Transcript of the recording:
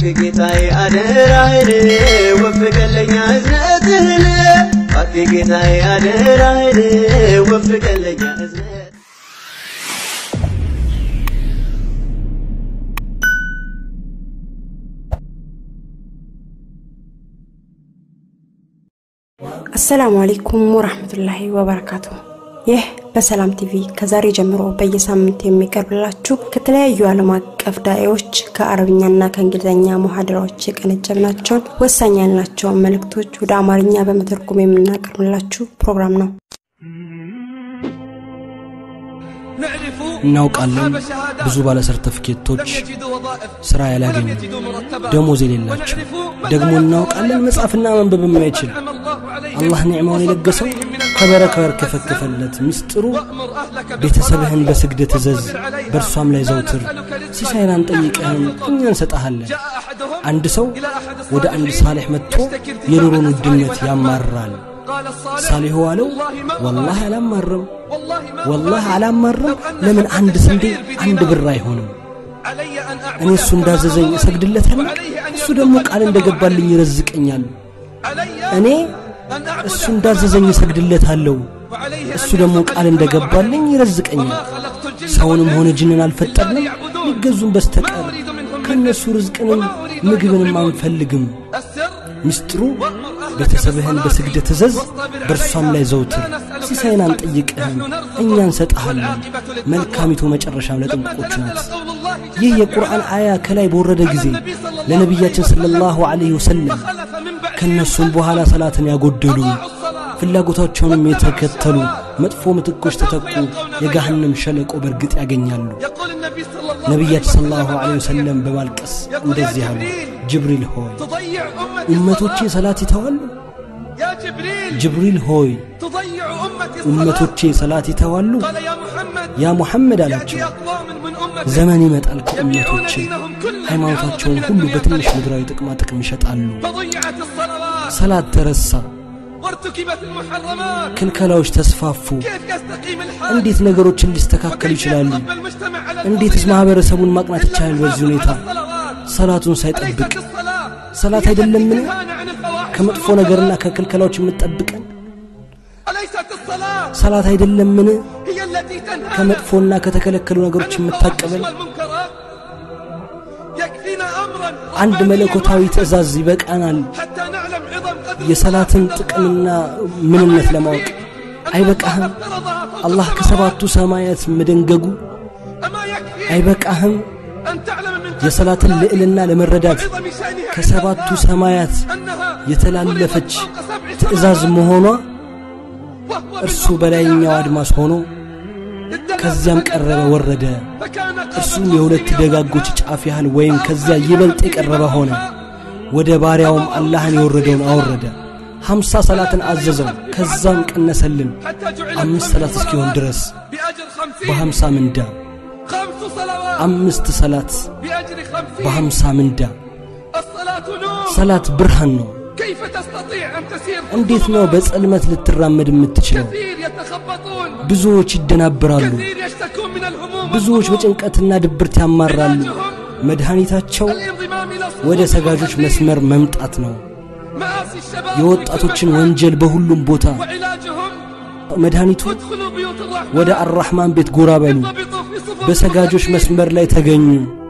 እባክህ ጌታዬ አደራህን ወፍቀለኛ እዝነትህን እባክህ ጌታዬ አደራህን ወፍቀለኛ እዝነት አሰላሙ አለይኩም ወራህመቱላሂ ወበረካቱ። ይህ በሰላም ቲቪ ከዛሬ ጀምሮ በየሳምንቱ የሚቀርብላችሁ ከተለያዩ ዓለም አቀፍ ዳኤዎች ከአረብኛና ከእንግሊዝኛ ሙሐደራዎች የቀነጨብናቸውን ወሳኝ ያልናቸውን መልእክቶች ወደ አማርኛ በመተርጎም የምናቀርብላችሁ ፕሮግራም ነው። እናውቃለን ብዙ ባለ ሰርተፍኬቶች ስራ ያላገኙ ደሞዝ የሌላቸው ደግሞ እናውቃለን መጻፍና መንበብ የማይችል አላህ ኒዕማውን የለገሰው ከበረካው ያርከፈከፈለት ምስጢሩ ቤተሰብህን በስግደት እዘዝ በእርሷም ላይ ዘውትር ሲሳይን አንጠይቅህም እኛ እንሰጠሃለን አንድ ሰው ወደ አንድ ሳሌሕ መጥቶ የኑሮን ውድነት ያማራል ሳሊሁ አለው ወላህ አላማርም ወላህ አላማርም ለምን አንድ ስንዴ አንድ ብር አይሆንም እኔ እሱ እንዳዘዘኝ እሰግድለታለሁ እሱ ደግሞ ቃል እንደገባልኝ ይረዝቀኛል እኔ እሱ እንዳዘዘኝ እሰግድለታለሁ እሱ ደግሞ ቃል እንደገባልኝ ይረዝቀኛል ሰውንም ሆነ ጅንን አልፈጠርንም ሊገዙም በስተቀር ከእነሱ ርዝቅንም ምግብንም አንፈልግም ምስጢሩ ቤተሰብህን በስግደት እዘዝ በእርሷም ላይ ዘውትር ሲሳይን አንጠይቅህም እኛ እንሰጥሃለን መልካሚቱ መጨረሻም ለጥንቁቆቹ ናት ይህ የቁርአን አያ ከላይ በወረደ ጊዜ ለነቢያችን ሰለላሁ ዐለይሂ ወሰለም ከእነሱም በኋላ ሰላትን ያጎደሉ ፍላጎታቸውንም የተከተሉ መጥፎ ምትኮች ተተኩ የጋህንም ሸለቆ በእርግጥ ያገኛሉ ነቢያችን ሰለላሁ ዐለይሂ ወሰለም በማልቀስ እንደዚህ አሉ ጅብሪል ሆይ ኡመቶቼ ሰላት ይተዋሉ ጅብሪል ሆይ ኡመቶቼ ሰላት ይተዋሉ ያ ሙሐመድ አላቸው ዘመን ይመጣል ከኡመቶቼ ሃይማኖታቸውን ሁሉ በትንሽ ምድራዊ ጥቅማ ጥቅም ይሸጣሉ ሰላት ተረሳ ክልከላዎች ተስፋፉ እንዴት ነገሮችን ሊስተካከሉ ይችላሉ እንዴትስ ማህበረሰቡን ማቅናት ይቻላል በዚህ ሁኔታ ሰላቱን ሳይጠብቅ ሰላት አይደለምን ከመጥፎ ነገርና ከክልከላዎች የምትጠብቀን ሰላት አይደለምን ከመጥፎና ከተከለከሉ ነገሮች የምታቀበል አንድ መለኮታዊ ትእዛዝ ይበቃናል የሰላትን ጥቅምና ምንነት ለማወቅ አይበቃህም አላህ ከሰባቱ ሰማያት መደንገጉ አይበቃህም የሰላትን ልዕልና ለመረዳት ከሰባቱ ሰማያት የተላለፈች ትእዛዝ መሆኗ እርሱ በላይኛው አድማስ ሆኖ ከዚያም ቀረበ ወረደ እርሱም የሁለት ደጋጎች ጫፍ ያህል ወይም ከዚያ ይበልጥ የቀረበ ሆነ ወደ ባሪያውም አላህን የወረደውን አወረደ ሀምሳ ሰላትን አዘዘው ከዛም ቀነሰልን አምስት ሰላት እስኪሆን ድረስ በሀምሳ ምንዳ አምስት ሰላት በሀምሳ ምንዳ ሰላት ብርሃን ነው እንዴት ነው በጸልመት ልትራመድ የምትችለው ብዙዎች ይደናብራሉ ብዙዎች በጭንቀትና ድብርት ያማራሉ መድኃኒታቸው ወደ ሰጋጆች መስመር መምጣት ነው የወጣቶችን ወንጀል በሁሉም ቦታ መድኃኒቱ ወደ አራሕማን ቤት ጎራ በሉ በሰጋጆች መስመር ላይ ተገኙ